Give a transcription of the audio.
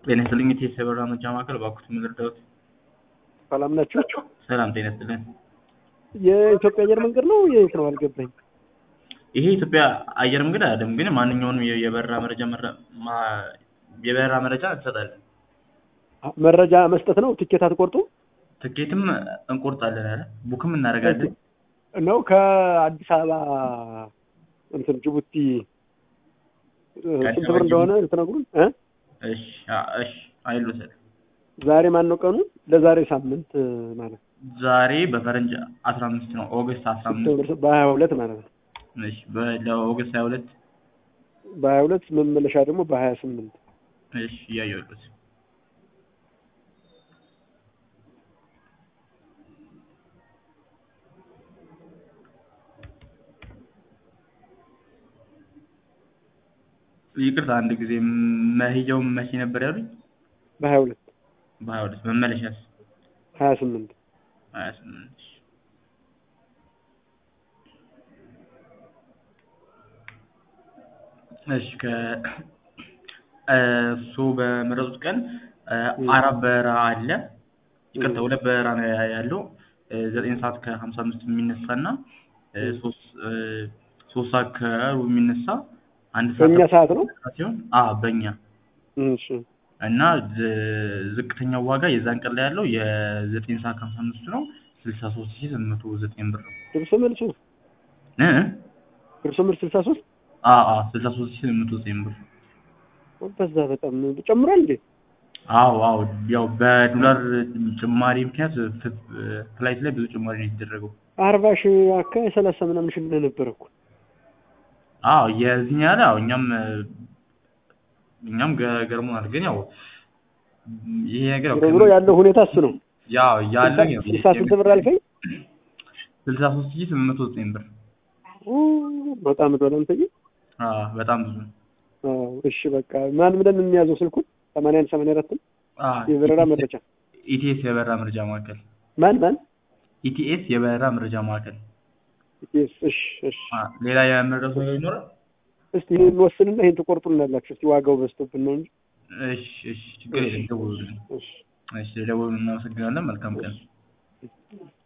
ጤና ይስጥልኝ የቴስ የበራ መርጃ ማዕከል እባክዎት ምን ልርዳዎት? ሰላም ናችሁ? ሰላም ጤና ይስጥልን። የኢትዮጵያ አየር መንገድ ነው የት ነው አልገባኝ። ይሄ የኢትዮጵያ አየር መንገድ አይደለም፣ ግን ማንኛውንም የ- የበረራ መረጃ መረ- ማ- የበረራ መረጃ እንሰጣለን። መረጃ መስጠት ነው። ትኬት አትቆርጡ ትኬትም እንቆርጣለን አለ ቡክም እናደርጋለን። ነው ከአዲስ አበባ እንትን ጅቡቲ ከአዲስ ስንት አበባ ብር እንደሆነ ልትነግሩን እ? እሺ አ- እሺ አይሉታል። ዛሬ ማን ነው ቀኑ? ለዛሬ ሳምንት ማለት ዛሬ በፈረንጅ አስራ አምስት ነው ኦገስት አስራ አምስት በሀያ ሁለት ማለት ነው። እሺ በ- ለኦገስት ሀያ ሁለት በሀያ ሁለት መመለሻ ደግሞ በሀያ ስምንት እሺ እያየሁት ይቅርታ አንድ ጊዜ መሄጃው መቼ ነበር ያሉኝ? በሀያ ሁለት በሀያ ሁለት መመለሻስ ሀያ ስምንት ሀያ ስምንት እሺ ከ እሱ በመረጡት ቀን እ፣ አራት በረራ አለ። ይቅርታ ሁለት በረራ ነው ያ- ያለው እ፣ ዘጠኝ ሰዓት ከሀምሳ አምስት የሚነሳ እና እ፣ ሶስት እ፣ ሶስት ሰዓት ከሩብ የሚነሳ አንድ ሰዓት በእኛ ሰዓት ነው። ሲሆን አ በእኛ እሺ እና ዝ- ዝቅተኛው ዋጋ የዛን ቀን ላይ ያለው የዘጠኝ ሰዓት ከሀምሳ አምስቱ ነው ስልሳ ሶስት ሺህ ስምንት መቶ ዘጠኝ ብር ነው ድርሶ መልሱ እ ድርሶ መልስ ስልሳ ሶስት አ አ ስልሳ ሶስት ሺህ ስምንት መቶ ዘጠኝ ብር በዛ በጣም ጨምሯል እንዴ? አዎ አዎ ያው በዶላር ጭማሪ ምክንያት ፍ- ፍላይት ላይ ብዙ ጭማሪ ነው የተደረገው አርባ ሺህ አካባቢ ሰላሳ ምናምን ሺህ ብለህ ነበር እኮ አዎ የዚህኛ ያለ አዎ እኛም እ፣ እኛም ገ- ገርሞናል ግን ያው ይሄ ነገር ያው ዞሮ ዞሮ ያለው ሁኔታ እሱ ነው። ያው ያለው ያው ስልሳ ስንት ብር አልከኝ? ስልሳ ሶስት ሺህ ስምንት መቶ ዘጠኝ ብር ኡ፣ በጣም ዶላር አንተዬ። አዎ በጣም ብዙ ነው አዎ እሺ በቃ ማን ብለን እንያዘው ስልኩን ሰማንያ አንድ ሰማንያ አራትን አዎ የበረራ መረጃ ኢቲኤስ የበረራ መረጃ ማዕከል ማን ማን ኢቲኤስ የበረራ መረጃ ማዕከል ኢቲኤስ እሺ እሺ አ፣ ሌላ የመረሱ ነገር ይኖራል? እስቲ ይሄን እንወስንና ይሄን ትቆርጡልናላችሁ እስቲ ዋጋው በዝቶብን ነው እንጂ እሺ እሺ ችግር የለም ደውሉልን። እሺ እሺ ደውሉልን። እናመሰግናለን። መልካም ቀን